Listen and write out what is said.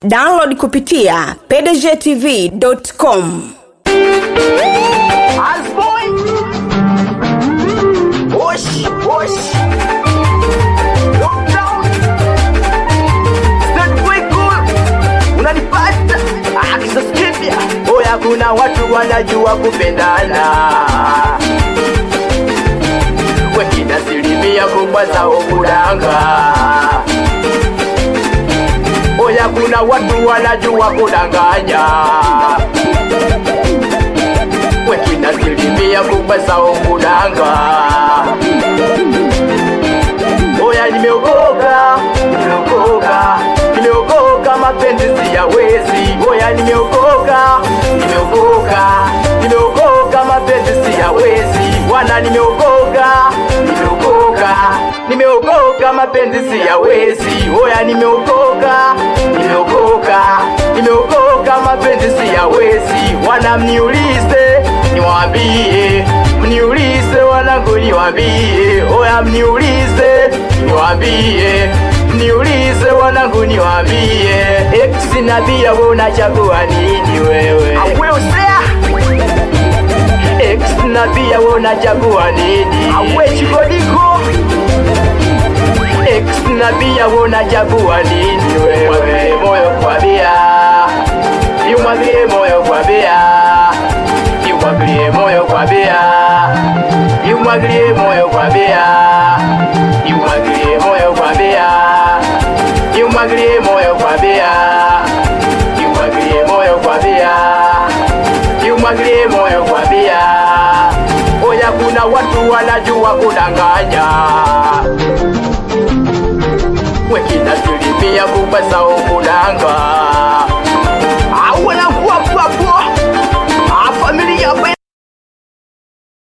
download kupitia pdgtv.com Asboy Osh Osh Lockdown Stand way cool Unanipata Ah kisaskipia Oya kuna watu wanajua kupendana Wengine asilimia kubwa zao kudanga Oya kuna watu wanajua kudanganya wengine asilimia kubwa zao kudanga. Oya, nimeokoka, nimeokoka, nimeokoka, mapenzi siyawezi. Oya, nimeokoka, nimeokoka, nimeokoka, mapenzi siyawezi. Wana, nimeokoka, nimeokoka, nimeokoka, mapenzi siyawezi. Oya, nimeokoka, nimeokoka, nimeokoka, mapenzi siyawezi. Wana, mniulize, niwaambie, mniulize wanangu, niwaambie. Oya, mniulize, niwaambie, mniulize wanangu, niwaambie. Ex na bia, wewe unachagua nini wewe? Ex na bia, wewe unachagua nini? Awe chikodiko Ex na bia, wewe unachagua nini wewe? Mwaglie moyo kwa bia, imwaglie moyo kwa bia, imwaglie moyo kwa bia, imwaglie moyo kwa bia, imwaglie moyo kwa bia, imwaglie moyo kwa bia, imwaglie moyo kwa bia, imwaglie moyo kwa bia. Oya, kuna watu wanajua kudanganya wengine asilimia kubwa zao kudanga